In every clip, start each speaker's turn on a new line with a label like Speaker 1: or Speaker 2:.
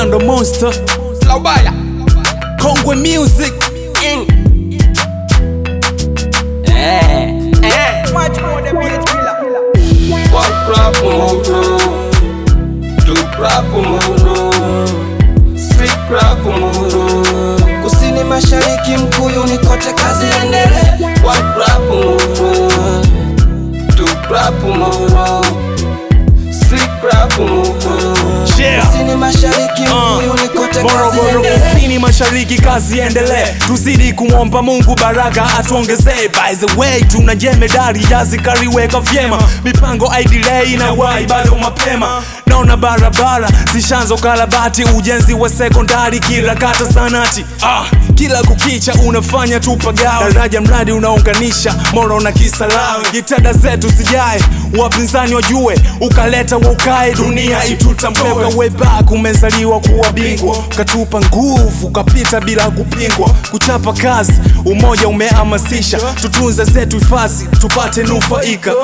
Speaker 1: Orlando Monster,
Speaker 2: Laubaya
Speaker 1: Kongwe Music.
Speaker 2: in eh eh
Speaker 3: Much more the beat killer.
Speaker 2: One crap muro Two crap muro Three crap muro
Speaker 4: kusini mashariki mkuyuni kote kazi endelee
Speaker 2: One crap muro Two crap muro Three crap muro
Speaker 1: Yeah.
Speaker 4: kusini mashariki mkuyuni kote kazi
Speaker 1: Morogoro
Speaker 4: endelee
Speaker 1: kusini mashariki kazi endelee, tuzidi kumwomba Mungu baraka atuongezee. By the way, tuna jemedari jazi kariweka vyema, mipango idelay na wai bado mapema. Naona barabara zishanzo karabati, ujenzi wa sekondari kila kata sanati. Ah, kila kukicha unafanya tupagawe, daraja mradi unaunganisha Moro na Kisarawe. Jitihada zetu zijae, wapinzani wajue, ukaleta waukae, dunia itutambue. Way back umezaliwa kuwa bingwa, ukatupa nguvu, ukapita bila kupingwa. Kuchapa kazi, umoja umehamasisha, tutunze zetu hifadhi, tupate nufaika.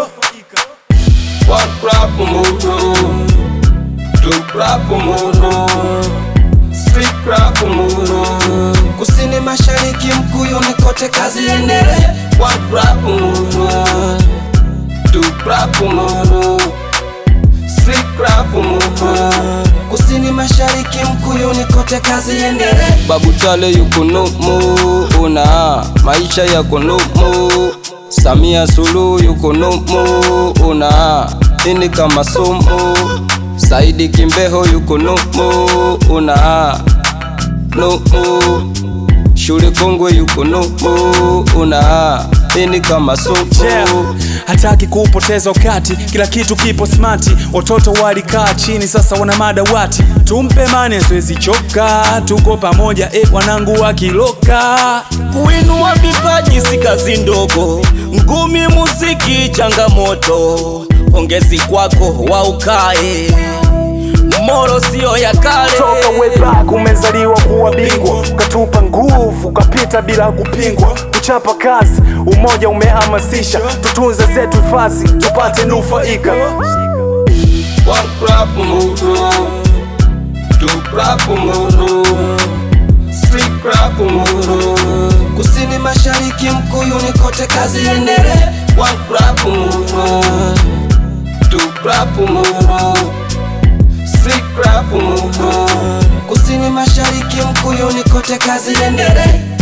Speaker 2: One crap muro Two crap muro Three crap muro
Speaker 4: kusini mashariki mkuyuni kote kazi endelee
Speaker 2: One crap muro Two crap muro Three crap muro
Speaker 4: kusini mashariki mkuyuni kote kazi endelee
Speaker 2: Babu Tale yuko numu, una maisha yako numu. Samia Suluhu yuko numu, una ini kama sumu. Saidi Kimbeho yuko numu, una numu. Shule Kongwe yuko numu, una ini kama sumu.
Speaker 1: Yeah. Hataki kupoteza wakati, kila kitu kipo smati. Watoto walikaa chini, sasa wana madawati. Tumpe mane, siwezi choka, tuko pamoja eh, wanangu wakiloka.
Speaker 5: Kuinua vipaji si kazi ndogo, ngumi muziki changamoto. Pongezi kwako waukae, Moro sio ya kale.
Speaker 1: Toka way back umezaliwa kuwa bingwa, ukatupa nguvu, ukapita bila kupingwa. Kuchapa kazi, umoja umehamasisha, tutunze zetu hifadhi, tupate nufaika.
Speaker 2: One crap muro, two crap muro, three crap muro.
Speaker 4: kusini mashariki mkuyuni kote kazi endelee
Speaker 2: One crap muro, two crap muro, three crap muro.
Speaker 4: kusini mashariki mkuyuni kote kazi endelee